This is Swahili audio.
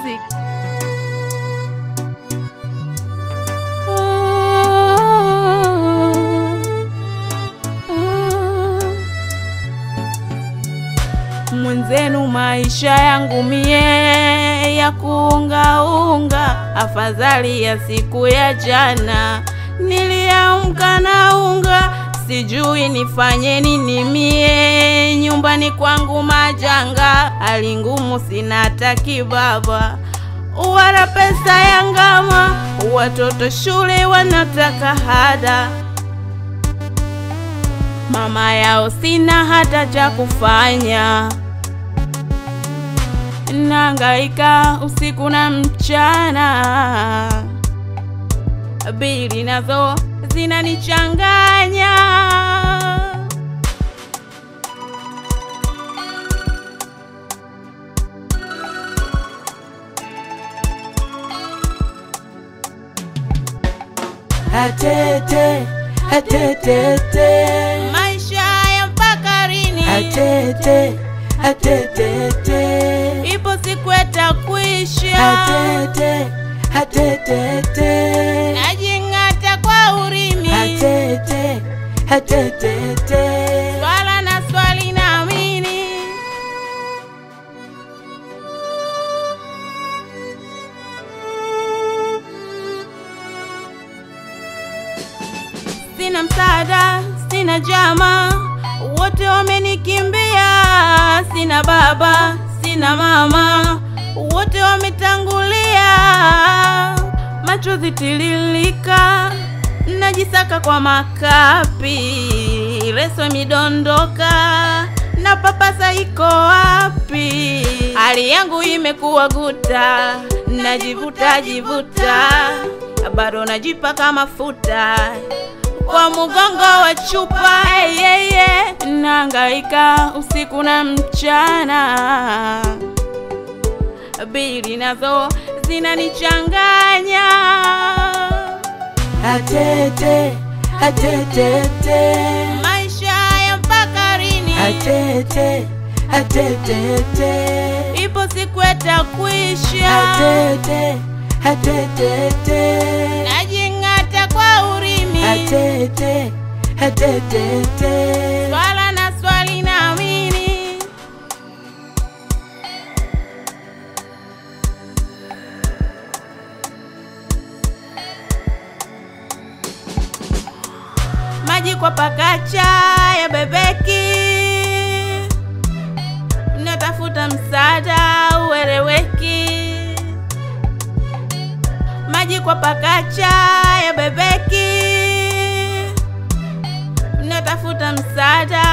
Music. Mwenzenu maisha yangu mie ya kuungaunga, afadhali ya siku ya jana. Niliamka na unga, sijui nifanye nini mie. Nyumbani kwangu majanga, hali ngumu, sina hata kibaba wala pesa ya ngama, watoto shule wanataka hada mama yao sina hata cha kufanya, nangaika usiku na mchana, bili nazo zinanichanganya. Atete, atetete, Maisha ya mpakarini, atete, atetete, ipo siku yatakwisha, atete, atetete, najing'ata kwa urimi, atete, atetete, swala na swali naamini sina msaada, sina jama, wote wamenikimbia. Sina baba, sina mama, wote wametangulia. Machozi tililika, najisaka kwa makapi, leso midondoka na papasa iko wapi? Hali yangu imekuwa guta, najivuta jivuta, bado najipaka mafuta kwa mgongo wa chupa hey, hey, hey. Nangaika usiku na mchana, bili nazo zinanichanganya. atete, atetete, Maisha ya mpakarini, atete, atetete, ipo siku yatakwisha, atete, atetete, najing'ata kwa urimi, atete, atetete, swala na swali naamini maji kwa pakacha ya bebeki, natafuta msaada ueleweki. Maji kwa pakacha ya bebeki, natafuta msaada